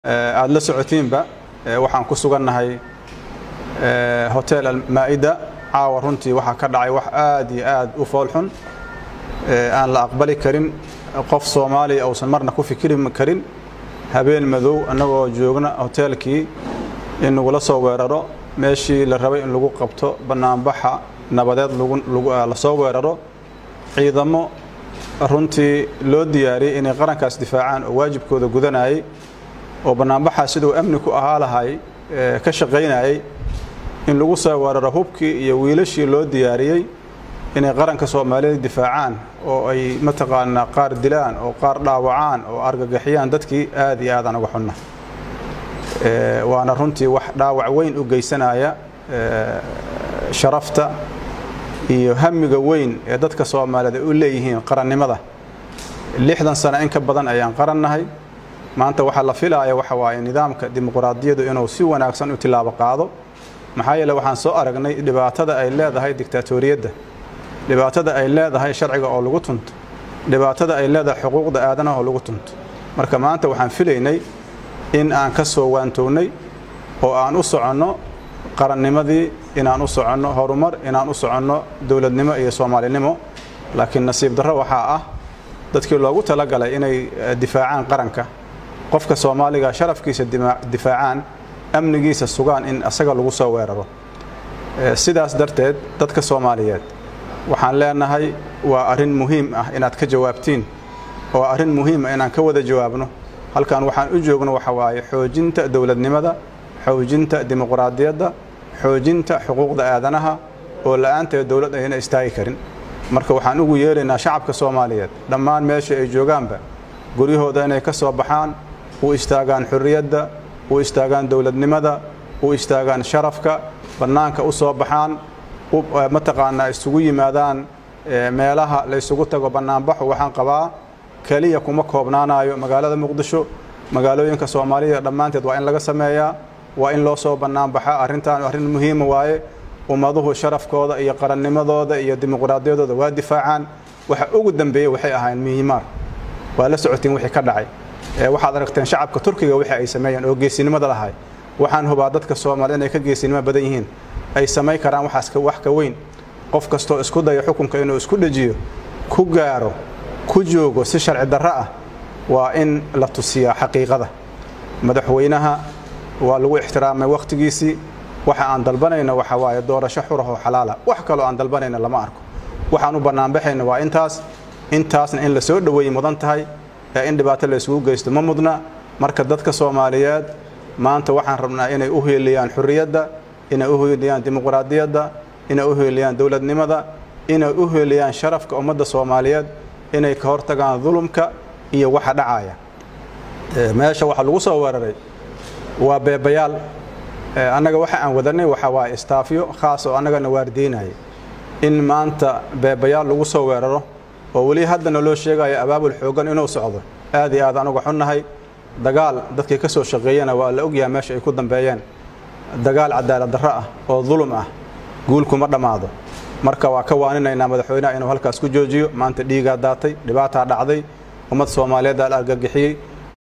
aada la socotiinba waxaan ku sugannahay hotel almaa'ida caawa runtii waxaa ka dhacay wax aad iyo aad u foolxun aan la aqbali karin qof soomaaliya uusan marna ku fikiri karin habeen madow annagoo joogna hoteelkii in lagula soo weeraro meeshii la rabay in lagu qabto bannaanbaxa nabadeed la soo weeraro ciidamo runtii loo diyaariyey inay qarankaas difaacaan oo waajibkooda gudanayay oo bannaanbaxaa siduu amni ku ahaa lahay ka shaqaynayay in lagu soo weeraro hubkii iyo wiilashii loo diyaariyey inay qaranka soomaaliyeed difaacaan oo ay mataqaanaa qaar dilaan oo qaar dhaawacaan oo argagixiyaan dadkii aad iyo aadaan uga xunna waana runtii wax dhaawac weyn u geysanaya sharafta iyo hamiga weyn ee dadka soomaaliyeed ay u leeyihiin qarannimada lixdan sano in ka badan ayaan qarannahay maanta waxaa la filaaya waxa waaye nidaamka dimuquraadiyadu inuu si wanaagsan u tilaabo qaado maxaa yeele waxaan soo aragnay dhibaatada ay leedahay dictaatoriyadda dhibaatada ay leedahay sharciga oo lagu tunto dhibaatada ay leedahay xuquuqda aadanaha oo lagu tunto marka maanta waxaan filaynay in aan ka soo waantoownay oo aan u soconno qarannimadii inaan u soconno horumar inaan u soconno dowladnimo iyo soomaalinimo laakiin nasiib darro waxaa ah dadkii loogu talagalay inay difaacaan qaranka qofka soomaaliga sharafkiisa difaacaan amnigiisa sugaan in asaga lagu soo weeraro sidaas darteed dadka soomaaliyeed waxaan leenahay waa arrin muhiim ah inaad ka jawaabtiin oo arrin muhiim ah inaan ka wada jawaabno halkan waxaan u joogno waxa waaye xoojinta dowladnimada xoojinta dimuquraadiyadda xoojinta xuquuqda aadanaha oo la'aanteed dowlad ayna istaagi karin marka waxaan ugu yeeraynaa shacabka soomaaliyeed dhammaan meesha ay joogaanba guryahooda inay ka soo baxaan u istaagaan xurriyadda u istaagaan dowladnimada u istaagaan sharafka bannaanka u soo baxaan mataqaanaa isugu yimaadaan meelaha laysugu tago bannaanbaxu waxaan qabaa keliya kuma koobnaanayo magaalada muqdisho magaalooyinka soomaaliya dhammaanteed waa in laga sameeyaa waa in loo soo bannaanbaxa arrintan arrin muhiima waaye ummaduhu sharafkooda iyo qarannimadooda iyo dimuquraadiyadooda waa difaacaan waxa ugu dambeeyey waxay ahayn mihimaar waa la socotiin wixii ka dhacay waxaad aragteen shacabka turkiga wixii ay sameeyeen oo geesinimada lahay waxaan hubaa dadka soomaaliya inay ka geesinimo badan yihiin ay samayn karaan waxaas wax ka weyn qof kastoo isku daya xukunka inuu isku dhejiyo ku gaaro ku joogo si sharci darro ah waa in la tusiyaa xaqiiqada madaxweynaha waa lagu ixtiraamay wakhtigiisii waxa aan dalbanayna waxa waaye doorasho xurahoo xalaala wax kaloo aan dalbanayna lama arko waxaan u bannaanbaxayna waa intaas intaasna in la soo dhoweeyey mudan tahay ee in dhibaato la isugu geysto ma mudna marka dadka soomaaliyeed maanta waxaan rabnaa inay u heeliyaan xurriyadda inay u heeliyaan dimuquraadiyadda inay u heeliyaan dowladnimada inay u heeliyaan sharafka ummadda soomaaliyeed inay ka hortagaan dulumka iyo waxa dhacaya meesha waxa lagu soo weeraray waa beebayaal annaga waxa aan wadanay waxa waaye istaafyo khaas oo annagana waardiinaya in maanta beebayaal lagu soo weeraro oo weli haddana loo sheegayo abaabul xoogan inuu socdo aad iyo aad anuga xunnahay dagaal dadkii ka soo shaqeeyana waa la ogyahay meesha ay ku dambeeyeen dagaal cadaalad darro ah oo dulum ah guulkuma dhammaado marka waa ka waaninaynaa madaxweynaha inuu halkaas ku joojiyo maanta dhiigaa daatay dhibaataa dhacday ummad soomaaliyeed aa la argagixiyey